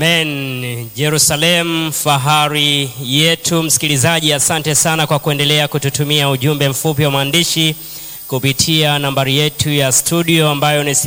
Amen. Jerusalem, fahari yetu. Msikilizaji, asante sana kwa kuendelea kututumia ujumbe mfupi wa maandishi kupitia nambari yetu ya studio ambayo ni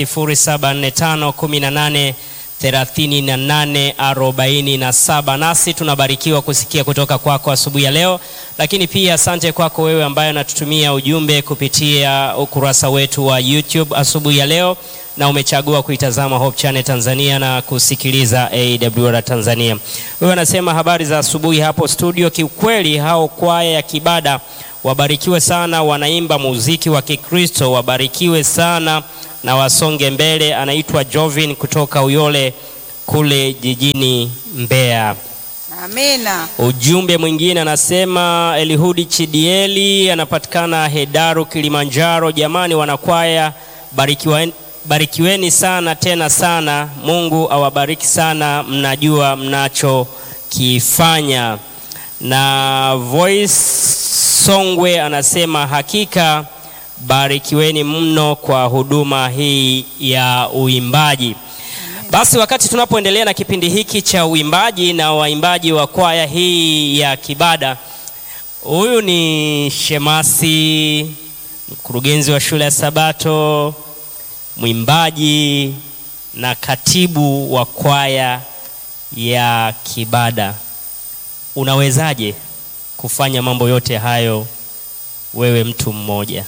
0745183847. Nasi tunabarikiwa kusikia kutoka kwako asubuhi ya leo, lakini pia asante kwako wewe ambaye unatutumia ujumbe kupitia ukurasa wetu wa YouTube asubuhi ya leo na umechagua kuitazama Hope Channel Tanzania na kusikiliza AWR Tanzania. Wewe anasema habari za asubuhi hapo studio. Kiukweli hao kwaya ya Kibada wabarikiwe sana, wanaimba muziki wa Kikristo, wabarikiwe sana na wasonge mbele. Anaitwa Jovin kutoka Uyole kule jijini Mbeya. Amina. Ujumbe mwingine anasema Elihudi Chidieli anapatikana Hedaru, Kilimanjaro. Jamani wanakwaya, barikiwa barikiweni sana tena sana. Mungu awabariki sana, mnajua mnachokifanya. Na Voice Songwe anasema hakika barikiweni mno kwa huduma hii ya uimbaji. Basi wakati tunapoendelea na kipindi hiki cha uimbaji na waimbaji wa kwaya hii ya Kibada, huyu ni shemasi, mkurugenzi wa shule ya Sabato, mwimbaji na katibu wa kwaya ya Kibada. Unawezaje kufanya mambo yote hayo wewe mtu mmoja?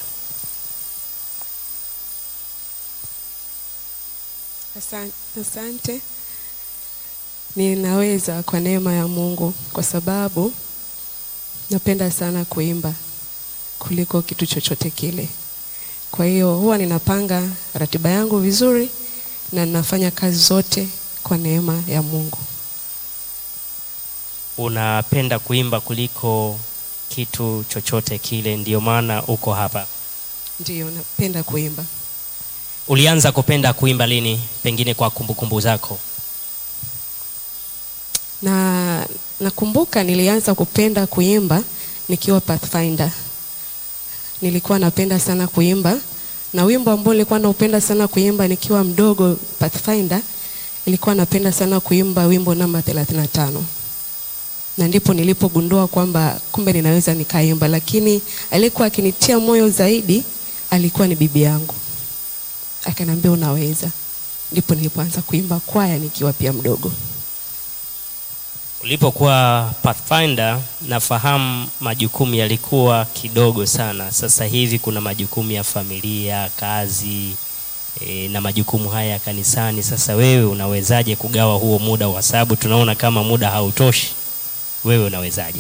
Asante, asante. Ninaweza kwa neema ya Mungu kwa sababu napenda sana kuimba kuliko kitu chochote kile. Kwa hiyo huwa ninapanga ratiba yangu vizuri na ninafanya kazi zote kwa neema ya Mungu. Unapenda kuimba kuliko kitu chochote kile, ndiyo maana uko hapa. Ndiyo, napenda kuimba. Ulianza kupenda kuimba lini, pengine kwa kumbukumbu zako? Na nakumbuka nilianza kupenda kuimba nikiwa Pathfinder. Nilikuwa napenda sana kuimba na wimbo ambao nilikuwa naupenda sana kuimba nikiwa mdogo Pathfinder, nilikuwa napenda sana kuimba wimbo namba 35 na ndipo nilipogundua kwamba kumbe ninaweza nikaimba, lakini aliyekuwa akinitia moyo zaidi alikuwa ni bibi yangu, akaniambia unaweza. Ndipo nilipoanza kuimba kwaya nikiwa pia mdogo. Ulipokuwa Pathfinder, nafahamu majukumu yalikuwa kidogo sana. Sasa hivi kuna majukumu ya familia, kazi e, na majukumu haya ya kanisani. Sasa wewe unawezaje kugawa huo muda, kwa sababu tunaona kama muda hautoshi? Wewe unawezaje?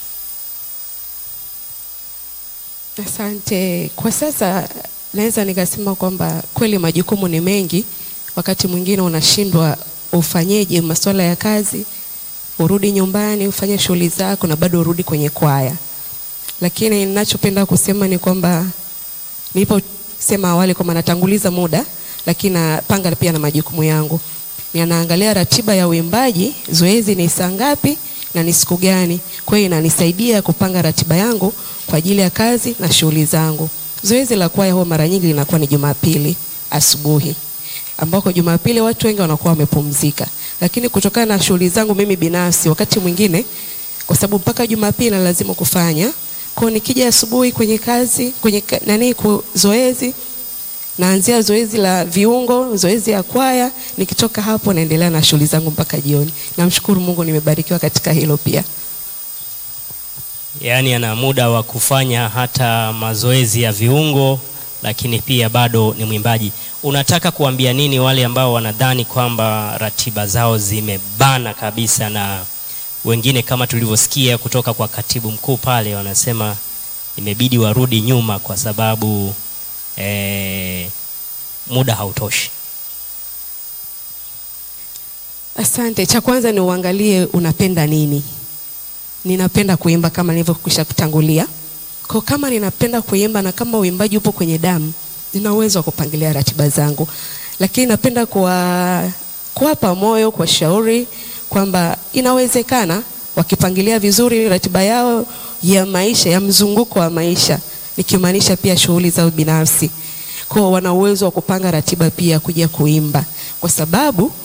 Asante. Kwa sasa naweza nikasema kwamba kweli majukumu ni mengi, wakati mwingine unashindwa ufanyeje masuala ya kazi, urudi nyumbani ufanye shughuli zako na bado urudi kwenye kwaya. Lakini ninachopenda kusema ni kwamba niliposema awali kwamba natanguliza muda, lakini napanga pia na majukumu yangu. Ninaangalia ratiba ya uimbaji, zoezi ni saa ngapi na ni siku gani. Kwa hiyo inanisaidia kupanga ratiba yangu kwa ajili ya kazi na shughuli zangu. Zoezi la kwaya huwa mara nyingi linakuwa ni Jumapili asubuhi, ambako Jumapili watu wengi wanakuwa wamepumzika, lakini kutokana na shughuli zangu mimi binafsi, wakati mwingine kwa sababu mpaka Jumapili na lazima kufanya kwa, nikija asubuhi kwenye kazi kwenye ka- nani ku- zoezi naanzia zoezi la viungo, zoezi ya kwaya. Nikitoka hapo naendelea na shughuli zangu mpaka jioni. Namshukuru Mungu, nimebarikiwa katika hilo pia. Yaani ana muda wa kufanya hata mazoezi ya viungo, lakini pia bado ni mwimbaji. Unataka kuambia nini wale ambao wanadhani kwamba ratiba zao zimebana kabisa, na wengine kama tulivyosikia kutoka kwa katibu mkuu pale, wanasema imebidi warudi nyuma kwa sababu eh, muda hautoshi. Asante. Cha kwanza ni uangalie unapenda nini. Ninapenda kuimba kama nilivyokwisha kutangulia. Kwa kama ninapenda kuimba na kama uimbaji upo kwenye damu, nina uwezo wa kupangilia ratiba zangu, lakini napenda kuwa kuwapa moyo, kuwashauri kwamba inawezekana wakipangilia vizuri ratiba yao ya maisha, ya mzunguko wa maisha, nikimaanisha pia shughuli zao binafsi, kwa wana uwezo wa kupanga ratiba pia kuja kuimba, kwa sababu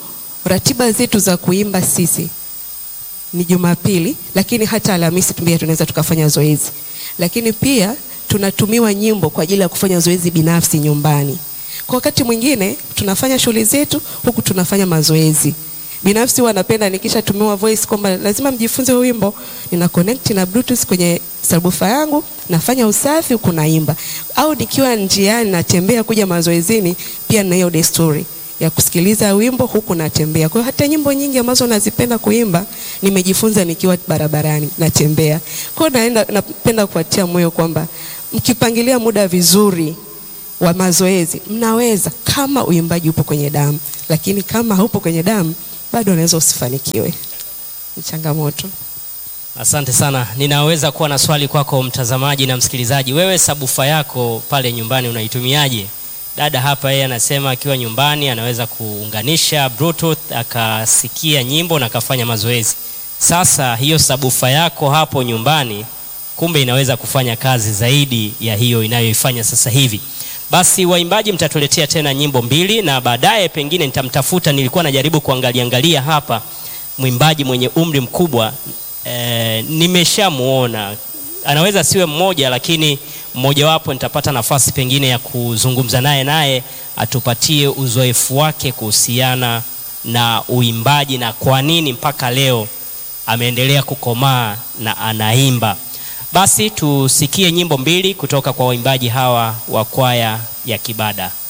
ratiba zetu za kuimba sisi ni Jumapili, lakini hata Alhamisi pia tunaweza tukafanya zoezi, lakini pia tunatumiwa nyimbo kwa ajili ya kufanya zoezi binafsi nyumbani. Kwa wakati mwingine tunafanya shughuli zetu huku tunafanya mazoezi binafsi. Huwa napenda nikishatumiwa voice kwamba lazima mjifunze wimbo, nina connect na bluetooth kwenye sabufa yangu, nafanya usafi huku naimba, au nikiwa njiani natembea kuja mazoezini, pia na hiyo desturi ya kusikiliza wimbo huku natembea. Kwa hiyo hata nyimbo nyingi ambazo nazipenda kuimba nimejifunza nikiwa barabarani natembea. Kwa hiyo naenda, napenda kuwatia moyo kwamba mkipangilia muda vizuri wa mazoezi mnaweza, kama uimbaji upo kwenye damu, lakini kama haupo kwenye damu bado unaweza usifanikiwe. Ni changamoto. Asante sana. Ninaweza kuwa na swali kwako mtazamaji na msikilizaji. Wewe sabufa yako pale nyumbani unaitumiaje? Dada hapa yeye anasema akiwa nyumbani anaweza kuunganisha bluetooth akasikia nyimbo na akafanya mazoezi. Sasa hiyo sabufa yako hapo nyumbani kumbe inaweza kufanya kazi zaidi ya hiyo inayoifanya sasa hivi. Basi waimbaji, mtatuletea tena nyimbo mbili na baadaye pengine nitamtafuta. Nilikuwa najaribu kuangalia angalia hapa mwimbaji mwenye umri mkubwa e, nimeshamuona anaweza siwe mmoja, lakini mmojawapo nitapata nafasi pengine ya kuzungumza naye, naye atupatie uzoefu wake kuhusiana na uimbaji na kwa nini mpaka leo ameendelea kukomaa na anaimba. Basi tusikie nyimbo mbili kutoka kwa waimbaji hawa wa kwaya ya Kibada.